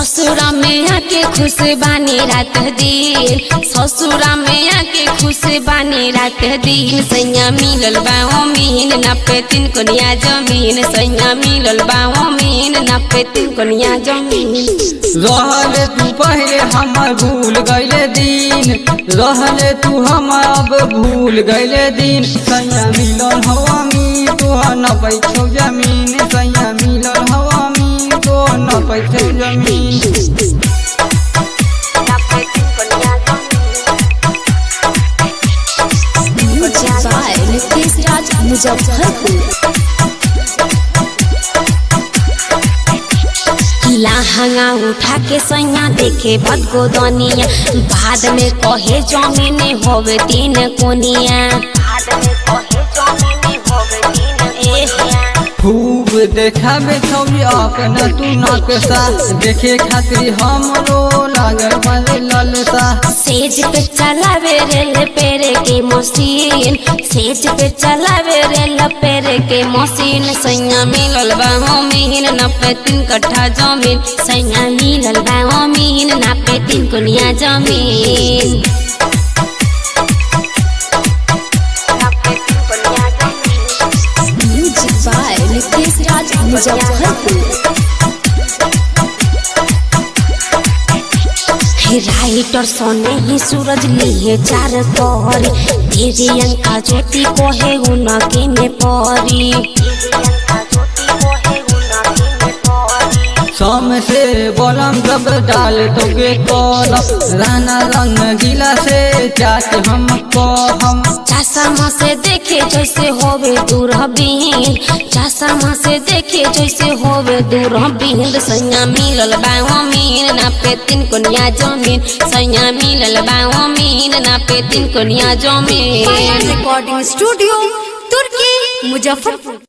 ससुरा में आके खुश बानी रात दिन ससुरा में आके खुश बानी रात दिन सैया मिलल बाओ मीन नपे तीन कोनिया जमीन सैया मिलल बाओ मीन नपे तीन कोनिया जमीन रहले तू पहले हमर भूल गईले दिन रहले तू हम अब भूल गईले दिन सैया मिलल हवा मी तो न पैछो जमीन सैया मिलल हवा मी तो न पैछो जमीन नपे तीन कोनिया म्यूजिक बाय नितेश राज मुजफ्फरपुर लहंगा उठा के सैया देखे भदगो दनिया बाद में कहे जमीन होवे तीन कोनिया बाद में कहे जमीन होवे तीन कोनिया खूब देखाबे छौरी अपना तू नकसा देखे खातिर हमरो लागल बड़े ललसा सेज पे चलावे रेल पेरे के मशीन सेज पे चलावे रेल पेरे के मशीन सैया मिलल बाहो मीन नपे तीन कट्ठा जमीन सैया मिलल बाहो मीन नपे तीन कोनिया जमीन नपे तीन कोनिया जमीन म्यूजिक बाय नितेश राज मुजफ्फरपुर हे राइटर सोने ही सूरज लिए चार तोहरी तेरी अंका ज्योति को है उनके में परी शाम से बोलम जब डाल तोके कलम राना रंग गिला से चाट हम हम चश्मा से देखे जैसे होवे दूरबीन चश्मा से देखे जैसे होवे दूरबीन सैया मिलल बाओ मीन ना पे तीन कोनिया जमीन सैया मिलल बाओ मीन ना पे तीन कोनिया जमीन रिकॉर्डिंग स्टूडियो तुर्की मुजफ्फरपुर